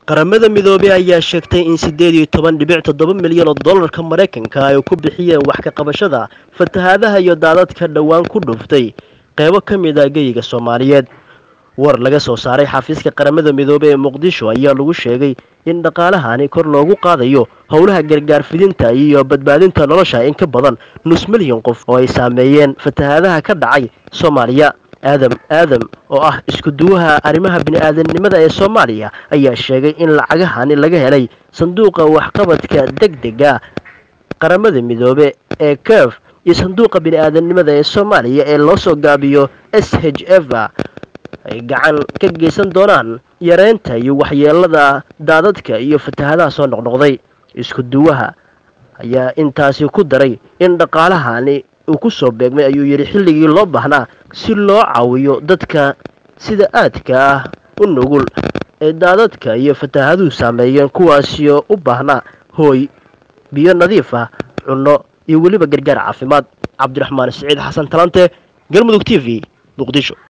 qaramada midoobey ayaa sheegtay in siddeed iyo toban dhibic toddoba milyan oo dollarka maraykanka ay ku bixiyeen wax ka qabashada fatahaadaha iyo daadadka dhowaan ku dhuftay qeybo ka mid a geyiga soomaaliyeed war laga soo saaray xafiiska qaramada midoobey ee muqdisho ayaa lagu sheegay in dhaqaalahani kor loogu qaadayo howlaha gargaar fidinta iyo badbaadinta nolosha in ka badan nus milyan qof oo ay saameeyeen fatahaadaha ka dhacay soomaaliya aadam aadam oo ah isku duwaha arrimaha bini-aadamnimada ee soomaaliya ayaa sheegay in lacagahani laga helay sanduuqa waxqabadka deg dega qaramada midoobe ee kef iyo sanduuqa bini-aadamnimada ee soomaaliya ee loo soo gaabiyo s h f ay gacan ka geysan doonaan yareynta iyo waxyeelada daadadka iyo fatahadaha soo noqnoqday isku duwaha ayaa intaasi ku daray in dhaqaalahani uu ku soo beegmay ayuu yidhi xilligii loo baahnaa si loo caawiyo dadka sida aadka ah u nugul ee daadadka iyo fatahaduhu saameeyeen kuwaasio u baahnaa hooy biyo nadiif ah cunno iyo weliba gargaar caafimaad cabdiraxmaan siciid xasan talante galmudug t v muqdisho